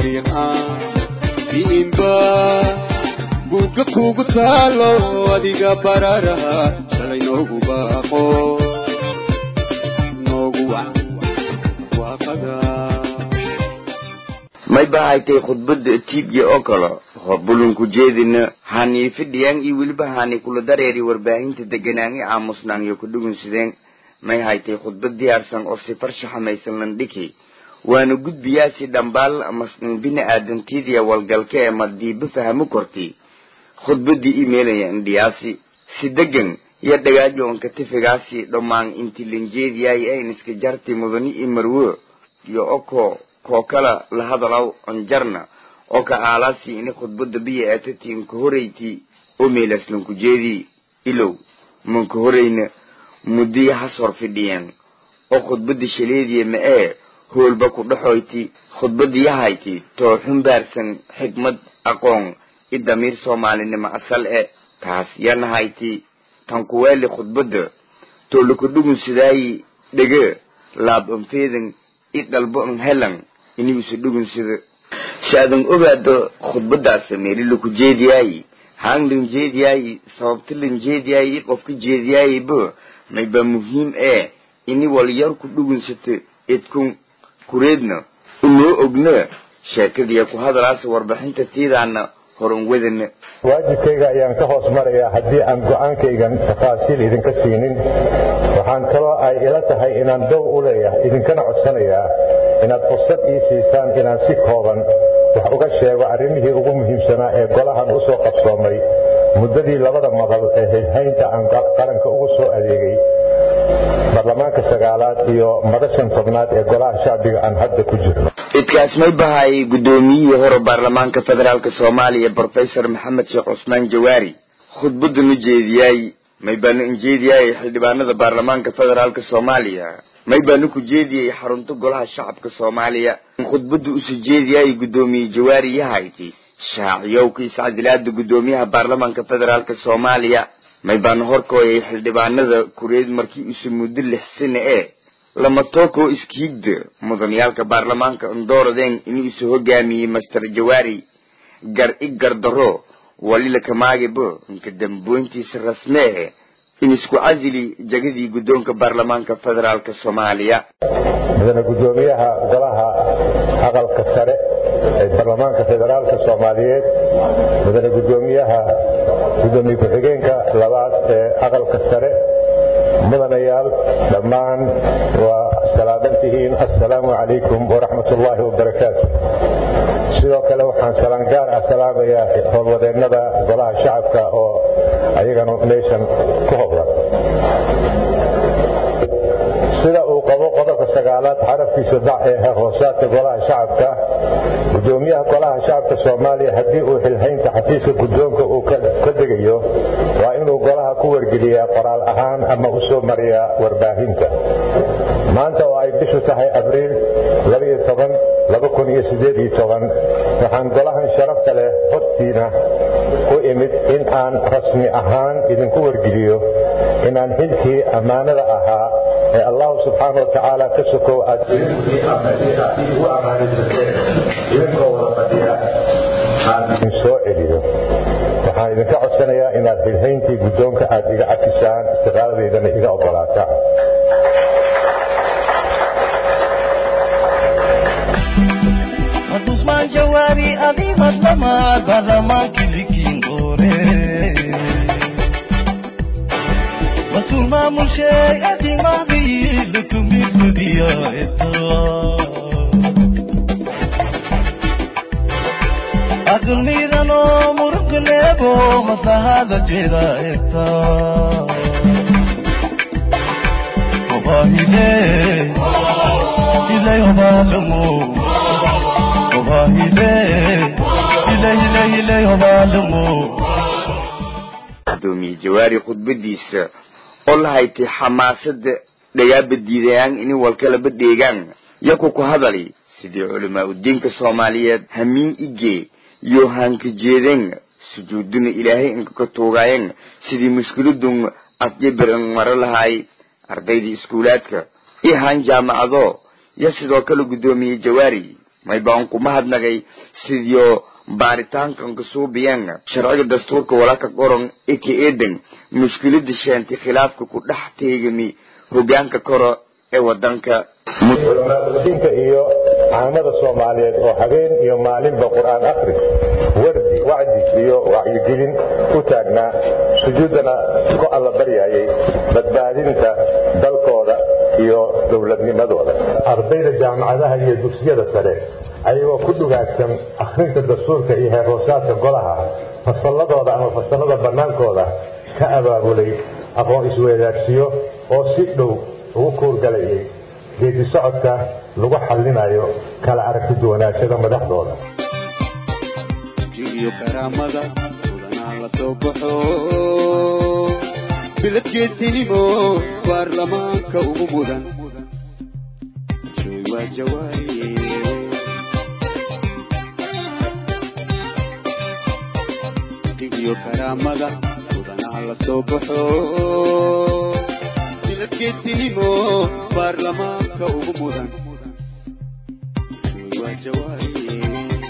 bariha biinba buugga kugu taalo adiga bararaha shalay noogu baaqo noogu wac waaqada may bahaytay khudbada tiibya oo kale horbulunku jeedina hani fidhiyaan iyo weliba hani kula dareeri warbaahinta deganaangi aamusnaan iyo kudhugunsideen may haytay khudbad diyaarsan oo si farshaxamaysan landhiki waana gudbiyaasi dhambaal masn bini aadantiidiya walgalka ee madiiba fahamo korti khudbadii imeelaya indhiyaasi si degan iyo dhagaajo onka tifigaasi dhammaan inti lanjeediyaay ayn iska jarti mudani i marwo iyo oko koo kala la hadalaw onjarna oo ka aalaasi ini khudbada biya aatati inka horeyti oo meelas lanku jeedi ilow manka horeyna muddiya has hor fidhiyeen oo khudbada shaleediya ma ee hoolba ku dhaxoyti khudbadiyahayti too xumbaarsan xikmad aqoon i damiir soomaalinimo asal e taas yanahayti tan kuweeli khudbada too laku dhugun sidaayi dhege laab anfeedan i dhalbo an helan inigusa dhugun sida si adan ogaado khudbadaas meeli laku jeediyaayi haan lan jeediyaayi sababta lan jeediyaayi i qofka jeediyaayiba mayba muhiim ee ini walyar ku dhugunsata idkun kureedna unoo ogna sheekadiya ku hadalaasa warbixinta tiidaana horan wadana waajibkayga ayaan ka hoos marayaa haddii aan go-aankaygan tafaasiil idinka siinin waxaan kaloo ay ila tahay inaan dow u leeyahay idinkana codsanayaa inaad fursad ii siisaan inaan si kooban wax uga sheego arrimihii ugu muhiimsanaa ee golahan u soo qabsoomay muddadii labada madal ee hilhaynta aan qaranka ugu soo adeegay baarlamaanka sagaalaad iyo madashan tobnaad ee golaha shacbiga aan hadda ku jirno idkaas may bahay guddoomiyihii hore baarlamaanka federaalk soomaaliya brofesor maxamed sheekh cusmaan jawaari khudbadanu jeediyaay may baanu injeediyaay xildhibaanada baarlamaanka federaalk soomaaliya may baanu ku jeediyay xarunta golaha shacabka soomaaliya khudbadu usu jeediyaay guddoomiye jawaari yahayti shaaciyowka iscadilaada guddoomiyaha baarlamaanka federaalk soomaaliya may baanu horkooyay xildhibaanada kureed markii isu muddo lix sane ee lama tookoo iskiigda mudaniyaalka baarlamaanka ndooradeen inuu isu hogaamiyey master jawaari gar i gardaro walila kamaagibo inka damboyntiisa rasme eh in isku casili jagadii guddoonka baarlamaanka federaalk soomaaliya mudane guddoomiyaha golaha aqalka sare ee baarlamaanka federaalka soomaaliyeed mudane guddoomiyaha guddoomiye ku-xigeenka labaad ee aqalka sare mudanayaal dhammaan waa salaaman tihiin assalaamu calaykum waraxmat ullaahi wabarakaatu sidoo kale waxaan salaan gaar ah salaamayaa howlwadeennada golaha shacabka oo ayagana meeshan ku howlan sida uu qabo qodobka sagaalaad xarafkiisa dac ee hoosaadka golaha shacabka gudoomiyaha golaha shacabka soomaaliya haddii uu xilhaynta xafiiska guddoonka uu ka degayo waa inuu golaha ku wargeliyaa qoraal ahaan ama u soo mariyaa warbaahinta maanta oo ay bishu tahay abriil waxaan golahan sharafta leh hortiina u imid in aan rasmi ahaan idinku wargeliyo inaan xilkii ammaanada ahaa ee allahu subxaana watacaala ka sokow aad igu ammaanaysateen idinkoo wada fadhiya aan idin soo celiyo waxaan idinka codsanayaa inaad xilhayntii guddoonka aad iga cafisaan istiqaaladeydana iga ogolaataan Usman Jawari Adi Maslama Barama Kilikin Ore Masul Mamul Shay Adi Mahdi Lukumi Kudiya Ito Adul Mirano Muruk Lebo Masahada Jeda Ito Wahide Ilay Obalamu gudoomiye jawaari khudbadiisa oo la haytay xamaasada dhagaaba diidayaan inay walkalaba dheegaan yaku ku hadali sidii culamaa udiinka soomaaliyeed hamiin igee iyo hanka jeeden sujuuduna ilaahay inka ka tuugaayeen sidii mushkiladun afjabir an maro lahaay ardaydii iskuulaadka iyo han jaamacado yo sidoo kale guddoomiye jawaari may baan kuma hadnagay sidiyo baaritaankan kasuubiyeen sharciga dastuurka walaka qoran ika eedan mushkilada sheentay khilaafka ku dhex teegami hogaanka koro ee wadanka culamaauldiinka iyo caamada soomaaliyeed oo habeen iyo maalinba qur-aan akhris wardi wacdi iyo wacyigelin u taagnaa sujuuddana ku alla baryayay badbaadinta dalkooda iyo dowladnimadooda ardayda jaamacadaha iyo dugsiyada sare ayagoo ku dhugaagsan akhrinta dastuurka iyo heerhoosaadka golaha fasalladooda ama fasallada bannaankooda ka abaabulay aqoon isweydaarsiyo oo si dhow ugu kuurgalayay geedi socodka lagu xallinayo kala aragti duwanaashada madaxdooda iyo karaamada mudanaa la soo baxo biladkeedinimo baarlamaanka ugu mudan jooy waa jawaaye iyo karaamada mudanaa la soo baxo biladkeedinimo baarlamaanka ugu mudan jooy waa jawaaye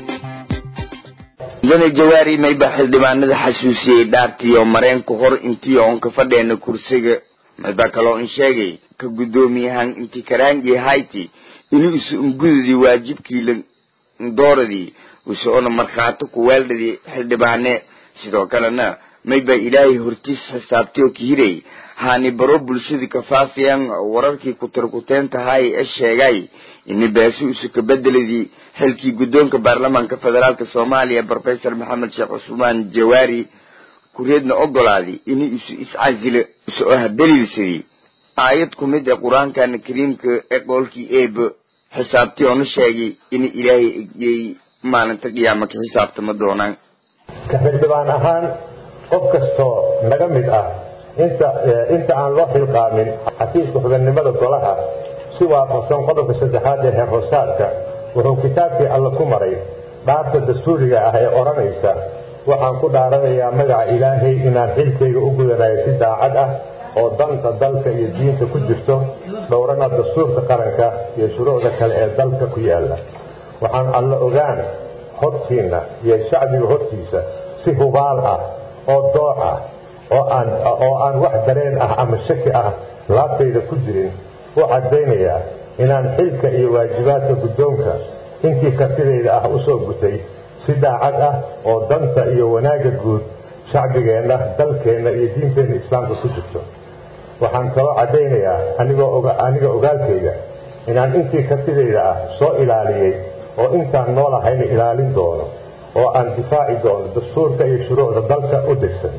mudane jawaari mayba xildhibaanada xasuusiyey dhaartiyo mareenka hor intii oon ka fadheena kursiga mayba kaloo in sheegay ka guddoomiyahan inti karaanji hayti inuu isu ungudadii waajibkii la dooradii usoona markhaato ku weeldhadii xildhibaane sidoo kalena mayba ilaahay hortiis xisaabtayoo kihiray haani baro bulshadii kafaafiyan wararkii kutarkuteen tahay ee sheegay ini baasi isu ka bedeladii xilkii guddoonka baarlamaanka federaalk soomaaliya professor maxamed sheekh cusmaan jawaari kureedna ogolaaday inuu isu iscasilo isu ah daliilsadii aayad ku mid ee qur-aankana kariimka ee qoolkii eeba xisaabtii oona sheegay in ilaahay egyeey maalinta qiyaama ka xisaabtama doonaan ka xildhibaan ahaan qof kastoo naga mid ah inta inta aan loo xilqaamin xafiiska xubannimada golaha si waafaqsan qodobka saddexaad ee heer hoosaadka wuxuu kitaabkii alla ku maray dhaarta dastuuriga ah ee odhanaysa waxaan ku dhaaranayaa magaca ilaahay inaan xilkayga u gudanayo si daacad ah oo danta dalka iyo diinta ku jirto dhowrana dastuurka qaranka iyo shuruucda kale ee dalka ku yaalla waxaan alla ogaan hortiinna iyo shacbiga hortiisa si hubaal ah oo dooc ah oo aan oo aan wax dareen ah ama shaki ah laabtayda ku jirin u caddaynayaa inaan xilka iyo waajibaadka guddoonka intii kartidayda ah u soo gutay si daacad ah oo danta iyo wanaagga guud shacbigeenna dalkeenna iyo diinteenna islaamka ku jirto waxaan kaloo caddaynayaa anigoo aniga ogaalkayga inaan intii kartidayda ah soo ilaaliyey oo intaan noolahayna ilaalin doono oo aan difaaci doono dastuurka iyo shuruucda dalka u degsan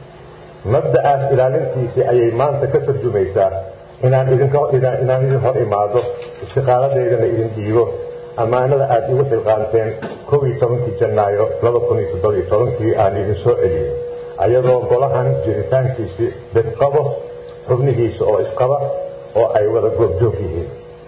mabda'aas ilaalintiisii ayay maanta ka tarjumaysaa inaan idinkaan idin hor imaado istiqaaladeydana idin dhiibo ammaanada aad igu xilqaanteen kow iyo tobankii janaayo laba kun iyo toddoba iyo tobankii aan idin soo celiyey ayadoo golahan jiritaankiisii bidqabo xubnihiisa oo isqaba oo ay wada goobjoog yihiin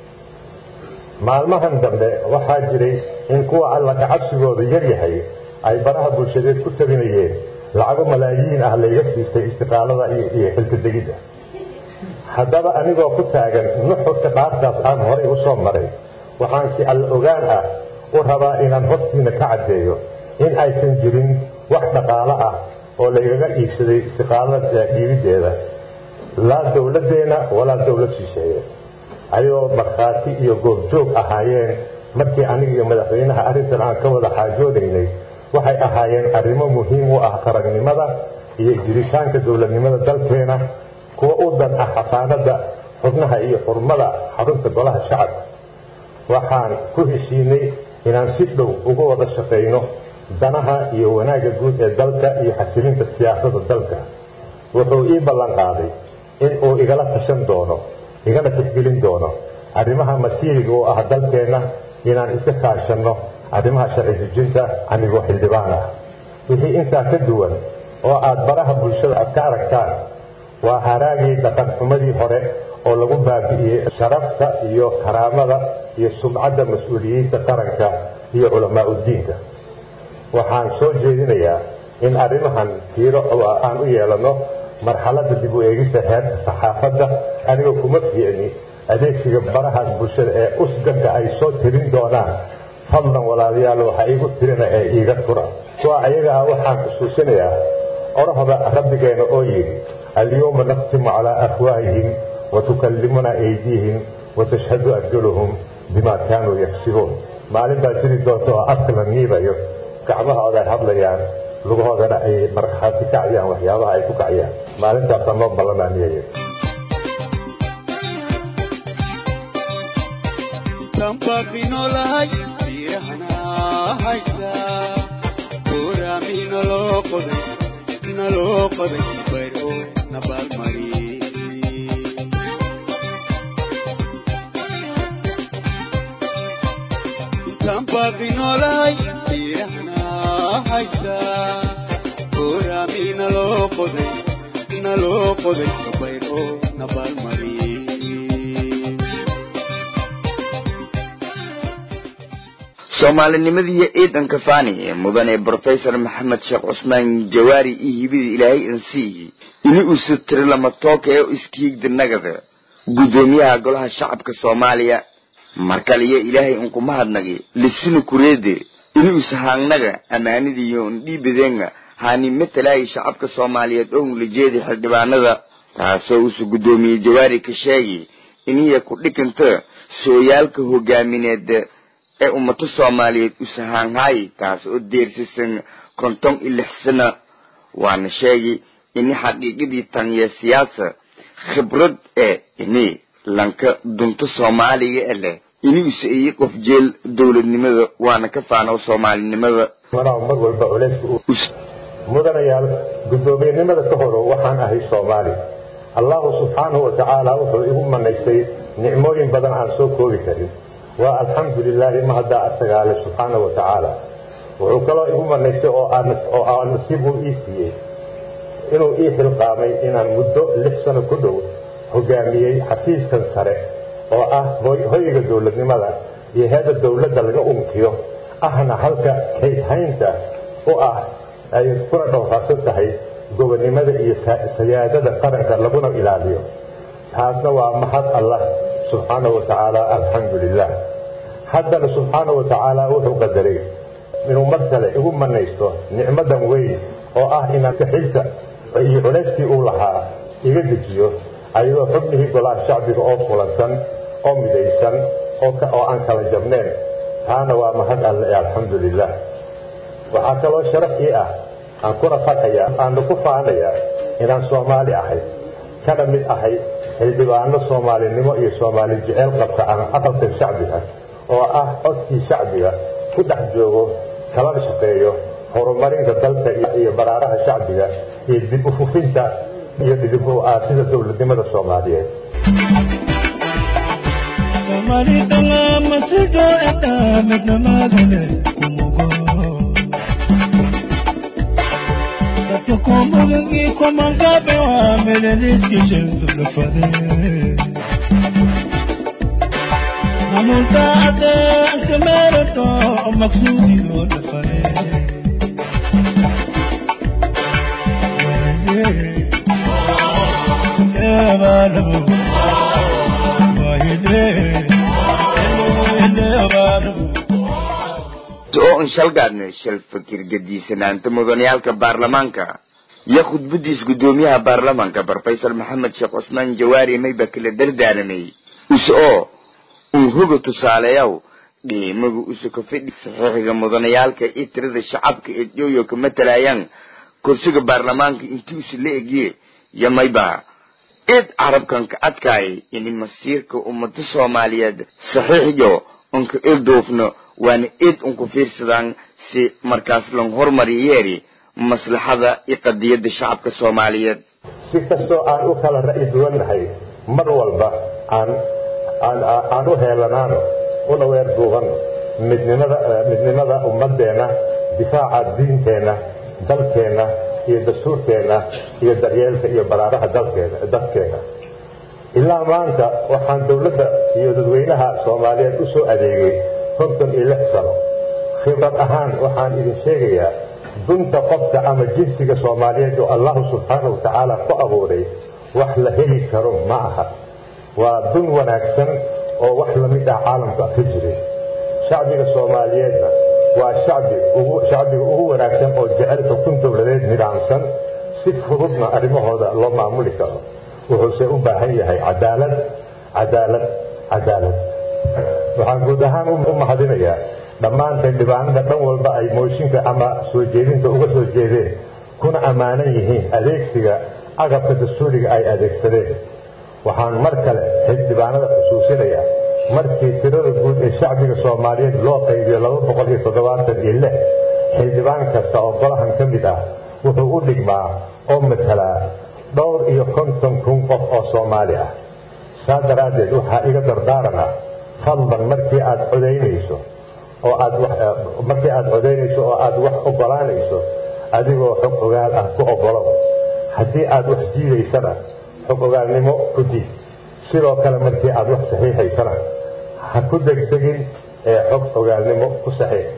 maalmahan dambe waxaa jiray in kuwa alla kacabsigooda yar yahay ay baraha bulshadeed ku tabinayeen lacago malaayiin ah layga siistay istiqaalada iyo xilka degidda haddaba anigoo ku taagan nuxurka dhaartaas aan horay u soo maray waxaan si alla ogaan ah u rabaa inaan hortiina ka caddeeyo in aysan jirin wax dhaqaalo ah oo laygaga iibsaday istiqaalada dhiibiddeeda laa dowladdeena walaa dowlad shisheeye ayagoo markhaati iyo goobjoog ahaayeen markii aniga iyo madaxweynaha arrintan aan ka wada xaajoonaynay waxay ahaayeen arrimo muhiim u ah qaragnimada iyo jiritaanka dowladnimada dalkeena kuwa u dan ah xasaanada xubnaha iyo xurmada xarunta golaha shacabka waxaan ku heshiinay inaan si dhow uga wada shaqayno danaha iyo wanaagga guud ee dalka iyo xasilinta siyaasadda dalka wuxuu ii ballan qaaday in uu igala tashan doono igana tixgelin doono arrimaha masiiriga u ah dalkeenna inaan iska kaashanno arrimaha sharci dejinta anigoo xildhibaan ah wixii intaa ka duwan oo aad baraha bulshada aad ka aragtaan waa haraagii dhaqan xumadii hore oo lagu baabi'iyey sharafta iyo karaamada iyo sumcadda mas-uuliyiinta qaranka iyo culamaa uddiinka waxaan soo jeedinayaa in arrimahan tiiro aan u yeelanno marxaladda dib u eegista heerka saxaafadda anigoo kuma fiicni adeegsiga barahaas bulshada ee usganka ay soo tirin doonaan fadlan walaalayaal waxaa iigu tirina ee iiga tura kuwa ayaga ah waxaan xusuusinayaa orahda rabbigeena oo yidhi alyawma naqtimu calaa afwaahihim watukallimuna aydiihim watashhadu arjuluhum bimaa kaanuu yagsibuun maalin baa jiri doonta oo afka la niibayo gacmahooda ay hadlayaan lugahoodana ay markhaati kacayaan waxyaabaha ay ku kacayaan maalintaasa noo ballamaaniyaya tanbaqinolahay biyahanahaysa oraami naloo qoday naloo qoday bayr oo nabaalmari tanbaqinolahay biyahanahaysa oraami naloo qoday naloo qoday bayr oo nabaalmari soomaalinimadiiyo ciidanka fani ee mudane brofesor maxamed sheekh cusmaan jawaari iyo hibida ilaahay ansiihi ini usu tiri lama tooka ee iskiigda nagada guddoomiyaha golaha shacabka soomaaliya markaliyo ilaahay unkuma hadnagi lisina kureede ini usahaangnaga amaanidiiyo ndhiibadeenga haani matalaayi shacabka soomaaliyeed oo unlajeedi xildhibaanada taasoo usu guddoomiye jawaari ka sheegi iniya ku dhikanta sooyaalka hogaamineed ee ummado soomaaliyeed usahaanhaay taas oo deersisan konton iyo lix sana waana sheegi ini xaqiiqadii tanya siyaasa khibrad ee ini lanka dunta soomaaliga e leh ini usa iyi qof jeel dowladnimada waana ka faano soomaalinimada manaa mar walba culayska mudanayaal guddoomiyenimada ka horo waxaan ahay soomaali allahu subxaanahu wa tacaala wuxuu igu manaystay nicmooyin badan aan soo koobi karin waa alxamdu lilaahi mahaddaa asagaale subxaana wa tacaala wuxuu kaloo igu manaystay oo oo nasiib uu ii siiyey inuu ii xilqaamay inaan muddo lix sano ku dhow hogaamiyey xafiiskan sare oo ah hoyga dowladnimada iyo heeda dowladda laga unkiyo ahna halka kaydhaynta u ah ay kuna dhowrfaarsan tahay gobonnimada iyo sayaadada qaranka laguna ilaaliyo taasna waa mahad allah subxaana wa tacaala alxamdu lilah haddana subxaana wa tacaala wuxuu qadaray inuu mar kale igu manaysto nicmadan weyn oo ah inaan kaxilka iyo culayskii uu lahaa iga dejiyo ayadoo xubnihii golaha shacbiga oo fulansan oo midaysan oo aan kala jabneen taana waa mahad alle ee alxamdu lilah waxaa kaloo sharaf ii ah aan kuna fakayaa aanu ku faanayaa inaan soomaali ahay kana mid ahay xildhibaano soomaalinimo iyo soomaali jeceyl qabta ama aqalka shacbiga oo ah codkii shacbiga ku dhex joogo kalana shaqeeyo horumarinta dalka iyo baraaraha shacbiga iyo dib u fufinta iyo dib u aasida dowladnimada soomaaliyeed Kukumbuki kumangabe wa meleniski shentu lufade Namunta ate ankamero to maksudi do lufade oo un shalgaadna shal fakir gadiisanaanta mudanayaalka baarlamaanka iyo khudbadiis guddoomiyaha baarlamaanka brofesor maxamed sheekh cusmaan jawaari mayba kala dardaaramay use oo uu hoga tusaaleeyaw qiimaga use ka fidhi saxiixiga mudanayaalka iyo tirada shacabka ee jooyo ka matalayaan kursiga baarlamaanka intii use la egye iyo mayba id carabkan ka adkaayay ini masiirka ummada soomaaliyeed saxiixyo unka ilduufno waana id unku fiirsadaan si markaas lan hormariyeeri maslaxada iyo qadiyadda shacabka soomaaliyeed si kastoo aan u kala ra'yi duwannahay mar walba aan aan aan u heelanaano una weer duubanno midnimada midnimada ummadeenna difaaca diinteenna dalkeenna iyo dastuurkeenna iyo daryeelka iyo baraaraha dalkeena dadkeena ilaa maanta waxaan dowladda iyo dadweynaha soomaaliyeed u soo adeegay konton iyo lix sano khibrad ahaan waxaan idin sheegayaa dunta qofka ama jinsiga soomaaliyeed oo allahu subxaana wa tacaala ku abuuray wax la heli karo ma aha waa dun wanaagsan oo wax lamid ah caalamka ka jirin shacbiga soomaaliyeedna waa shacbi ugu shacbiga ugu wanaagsan oo jecel xukun dowladeed nidaamsan si fududna arrimahooda loo maamuli karo wuxuuse u baahan yahay cadaalad cadaalad cadaalad waxaan guud ahaan u mahadinayaa dhammaan xildhibaanada dhan walba ay mooshinka ama soo jeedinta uga soo jeedeen kuna ammaanan yihiin adeegsiga agabka dastuuriga ay adeegsadeen waxaan mar kale xildhibaanada xusuusinayaa markii tirada guud ee shacbiga soomaaliyeed loo qaybiyo laba boqol iyo toddobaatan iyo lix xildhibaan kasta oo golahan ka mid ah wuxuu u dhigmaa oo matalaa dhowr iyo konton kun qof oo soomaali ah saa daraaddeed waxaa iga dardaarana fadlan markii aad codaynayso oo aad markii aad codaynayso oo aad wax ogolaanayso adigoo xog ogaal ah ku ogolow haddii aad wax diidaysana xog ogaalnimo ku diid sidoo kale markii aad wax saxiixaysana ha ku degdegin ee xog ogaalnimo ku saxiix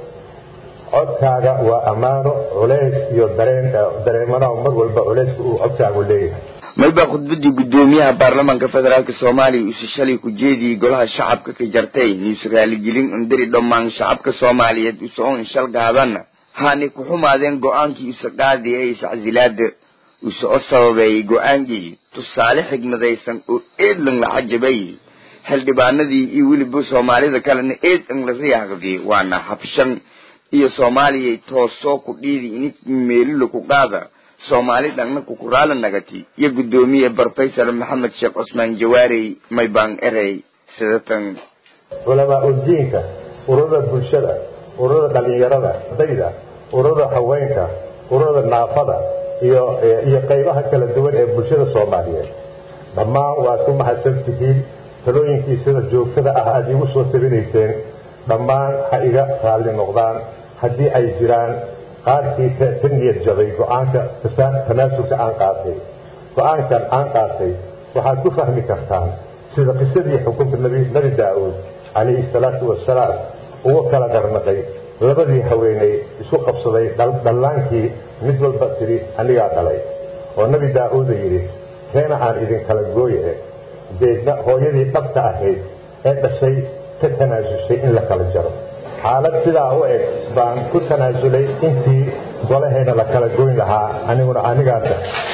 codkaaga waa ammaano culays iyo dareen dareemanaha mar walba culayska uu codkaagu leeyahay maybaa khudbadii guddoomiyaha baarlamaanka federaalk soomaaliya uuse shalay ku jeediyey golaha shacabka ka jartay niuse raaligelin indiri dhammaan shacabka soomaaliyeed use oo inshal gaadana haanay ku xumaadeen go-aankii use qaadi ee iscasilaada use o sababeeyey go-aankii tusaale xigmadaysan oo eedlan la cajabay xildhibaanadii iyo weliba soomaalida kalena eedan la riyaaqdi waana habshan iyo soomaaliyay toosoo ku dhiidi ini meelila ku qaada soomaali dhanna kukuraala nagati iyo guddoomiye brofesor maxamed sheekh cusmaan jawaarey maybaan erey sidatan culamaa udiinka ururada bulshada ururada dhalinyarada dayda ururada haweenka ururada naafada iyo iyo qaybaha kala duwan ee bulshada soomaaliyeed dhammaan waad ku mahadsan tihiin talooyinkii sida joogtada ah aada iigu soo tabinayseen dhammaan ha iga raalli noqdaan haddii ay jiraan qaarkii ka niyad jabay go-aanka tanaasulka aan qaatay go-aankan aan qaatay waxaad ku fahmi kartaan sida qisadii xukunka nebi daa-uud calayhi salaatu wasalaam uga kala garnaqay labadii haweeney isku qabsaday dhallaankii mid walba tidhi anigaa dhalay oo nebi daa-uuda yidhi keena aan idinkala gooye deedna hooyadii dhabta ahayd ee dhashay ka tanaasushay in la kala jaro xaalad sidaa u eg baan ku tanaasulay intii golaheena la kala goyn lahaa aniguna anigaasa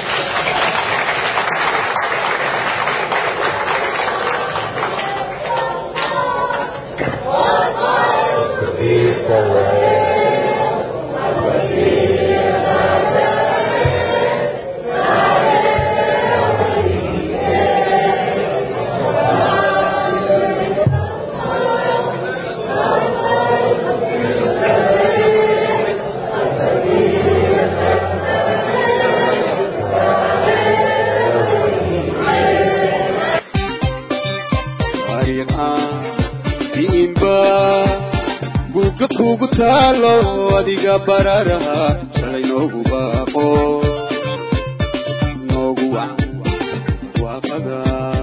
buugga kugu taalo adiga bararaha shalay noogu baaqo noogu wac waaqada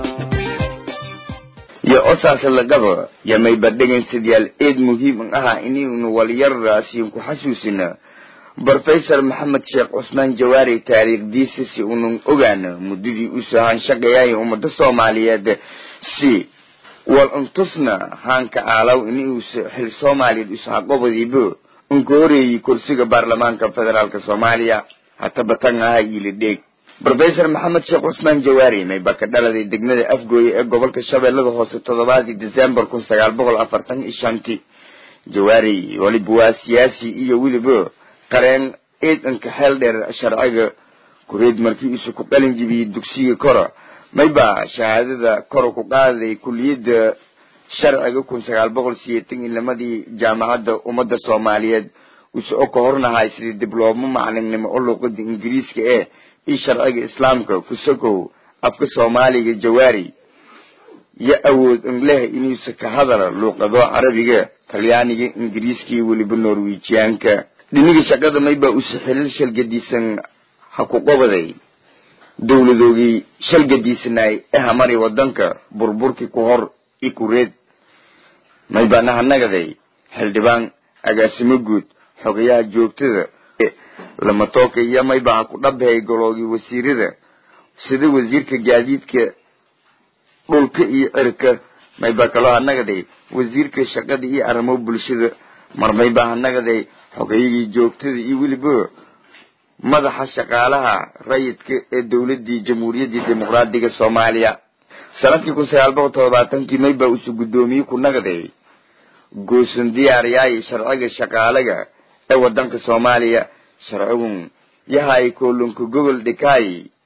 yo osaase lagaba yamayba dhegaysadyaal eed muhiim ahaa inaynu walyarraasiin ku xasuusina brofesor maxamed sheekh cusmaan jawaari taariikhdiisa si unan ogaana muddadii uu sahaan shaqeeyay ummada soomaaliyeed si wal untusna haanka aalaw inuus xil soomaaliyeed usxaqobadiibo unka horeeyey kursiga baarlamaanka federaalk soomaaliya hataba tan aha iila dheeg brofesor maxamed sheekh cusmaan jawaari mayba ka dhaladay degmada afgooye ee gobolka shabeellada hoose toddobaadii december kun sagaal boqol afartan iyo shanti jawaari waliba waa siyaasi iyo weliba qareen ciidanka xeel dheer sharciga kureed markii isu ku qalin jibiyey dugsiga kora mayba shahaadada kor ku qaaday kuliyadda sharciga kun sagaal boqol siyeetan iyo lamadii jaamacadda ummadda soomaaliyeed use o ka hornahay sidii diblooma macalinnimo oo luuqada ingiriiska ee iyo sharciga islaamka kusakow afka soomaaliga jawaari yo awood ingleh inuusa ka hadala luuqado carabiga talyaaniga ingiriiska iyo weliba norwejiyaanka dhiniga shaqada maybaa use xilal shalgadiisan ha ku qobaday dowladoogii shalgadiisanaay ee hamari wadanka burburkii ku hor i kureed maybaana hanagaday xildhibaan agaasimo guud xogayaha joogtada lamatooka iyo mayba ha ku dhabhay goloogii wasiirada sida wasiirka gaadiidka dhulka iyo cirka mayba kaloo hanagaday wasiirka shaqada iyo arrimo bulshada mar mayba hanagaday xogayagii joogtada iyo weliba madaxa shaqaalaha rayidka ee dowladii jamhuuriyaddii dimuqraadiga soomaaliya sanadkii kun sagaal boqol todobaatankii mayba usu guddoomiye ku nagaday goosan diyaariyaay sharciga shaqaalaga ee wadanka soomaaliya sharcigun yahay koolunka gogol dhikaay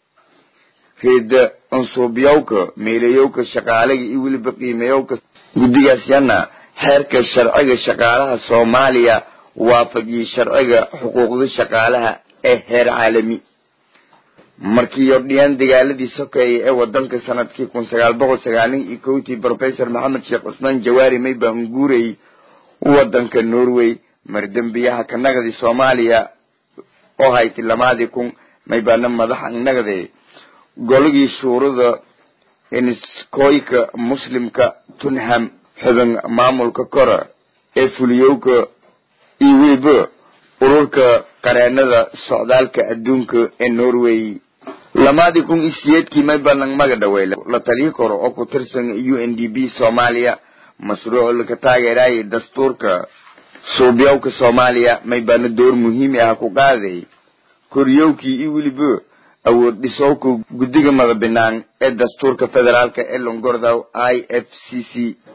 reeda ansuubyawka meelayowka shaqaalaga iyo weliba qiimayowka guddigaas yana xeerka sharciga shaqaalaha soomaaliya waafajiyey sharciga xuquuqda shaqaalaha ee heer caalami markii yordhiyaan dagaaladii sokeeye ee wadanka sanadkii kun sagaal boqol sagaalin iyo kowtii professor maxamed sheekh cusmaan jawaari mayba unguurey wadanka norway mardembiyaha ka nagadi soomaaliya oo hayti lamaadii kun maybaana madaxa nagade goligii shuurada iniskoyka muslimka tunham xubin maamulka kora ee fuliyowka iyo weliba ururka qareenada socdaalka adduunka ee norway lamaadii kun iyo siyeedkii maybanan maga dhawey la taliyi karo oo ku tirsan u n d b soomaaliya mashruuc laka taageeraayay dastuurka suubyawka soomaaliya maybaana door muhiimi ah ku qaaday koryowkii iyo weliba awood dhisowka guddiga madabinaan ee dastuurka federaalka ee longordow i f c c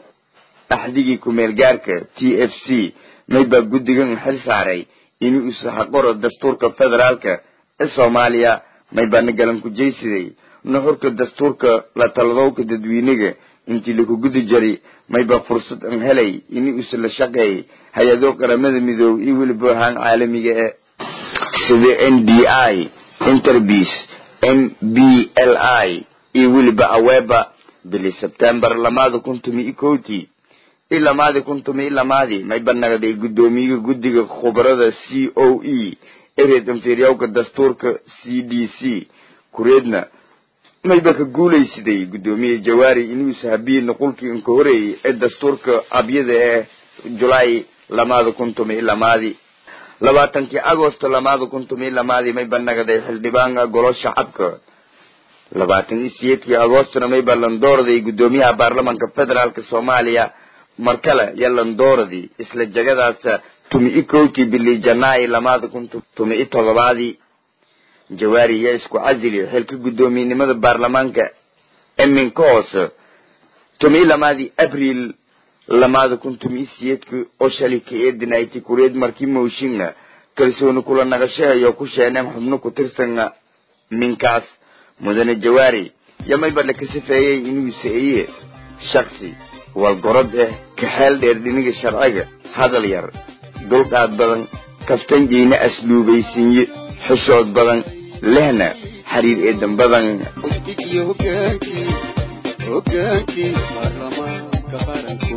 axdigii kumeel gaarka t f c maybaa guddigan xil saaray inuu isaxaqoro dastuurka federaalka ee soomaaliya maybaana galan ku jeysiday nuxurka dastuurka la taladowka dadweynaga intii laku gudi jari maybaa fursad an helay inuu isla shaqeey hay-ado qaramada midoobay iyo weliba ahaan caalamiga ee sida n d i interbis m b l i iyo weliba aweba bili sebtembar lamaada kun tumi iyo kowtii i lamaadi kun tumi i lamaadii mayba nagday guddoomiyaha guddiga khubarada c o e ereed inferiowka dastuurka c d c kureedna mayba ka guulaysaday guddoomiye jawaari inuu sahabiye nuqulkii inka horeeyey ee dastuurka abyada ee julaay lamaada kun tumi i lamaadii labaatankii agosto lamaada kun tumi i lamaadii mayba nagaday xildhibaanka golo shacabka labaatan iyo siyeedkii agostona mayba landooraday guddoomiyaha baarlamanka federaalka soomaaliya mar kale yo landooradii isla jagadaas tumi i kowtii bili janaayi lamaada kun tumi i todobaadii jawaari yaa isku casili xilka guddoomiyenimada baarlamaanka eminka hoose tumi i lamaadii abril lamaada kun tumi i siyeedka oo shalay ka eedinayti kureed markii mooshinna kalsooni kula nagashahayo ku sheeneen xubno ku tirsan minkaas mudane jawaari yamayba la ka safeeyey inuu sa-iye shaksi walgorod ah kaxeel dheer dhiniga sharciga hadal yar dulqaad badan kaftanjeyna asluubaysinye xishood badan lehna xiriir eedan badan iyo hogaankii hogaankii baarlamaanka qaranko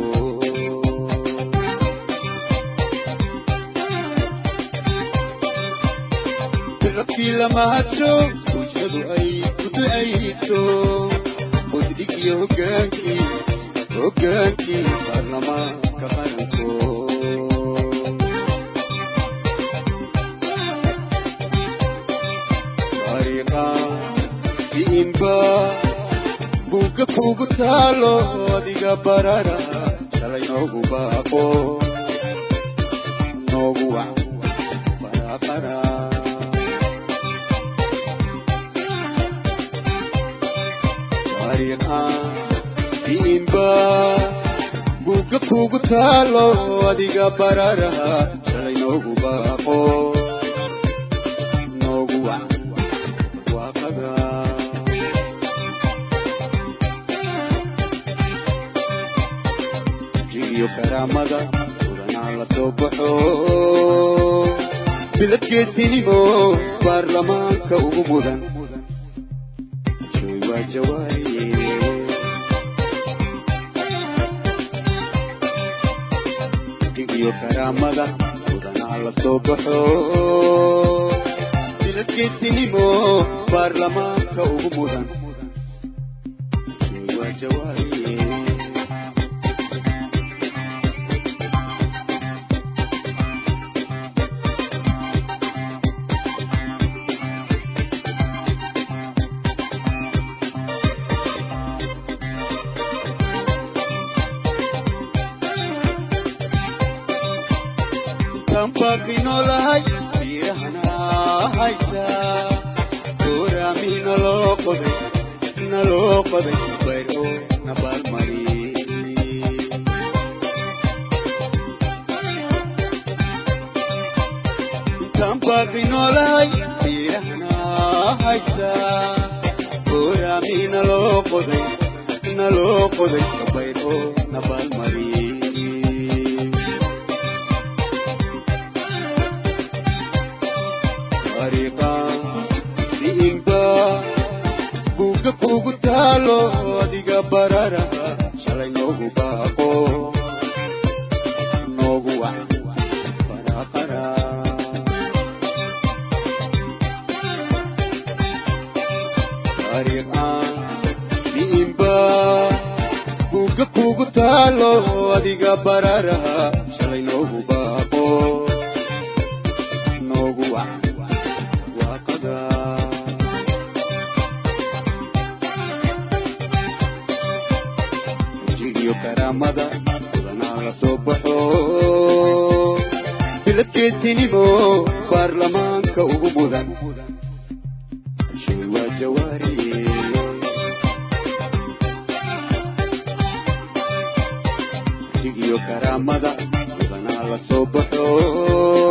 rabkii lamahadsho bulshadu ay ku ducayso quddig iyo hogaankii hogaankii baarlamaanka qaranko imba buugga kugu taalo adiga barara shalay noogu baaqo noogu wac barabara imba buugga kugu taalo adiga barara shalay noogu baaqo noogu wac waaqada iyo karaamada mudanaa la soo baxo biladkeedinimo baarlamaanka ugu mudan joy waa jawaariye iyo karaamada mudanaa la soo baxo biladkeedinimo baarlamaanka ugu mudan joy waa jawaariye intaan baaqi noolahay biirahana haysa gooraami naloo qoday naloo qoday bayr oo nabaalmari intaan baaqi noolahay biirahana haysa gooraami naloo qoday naloo qoday bayr oo nabaalmari ariqa diinba buuga kugu taalo adiga bararaha shalay noogu baaqo noogu wac qaraqara ariqa diinba buuga kugu taalo adiga bararaha shalay noogu baaqo noogu wac waaqada wajigiyo karaamada mudanaa la soo baxo biladkeetinimo baarlamaanka ugu mudan shay waa jawaariye wajigiyo karaamada mudanaa la soo baxo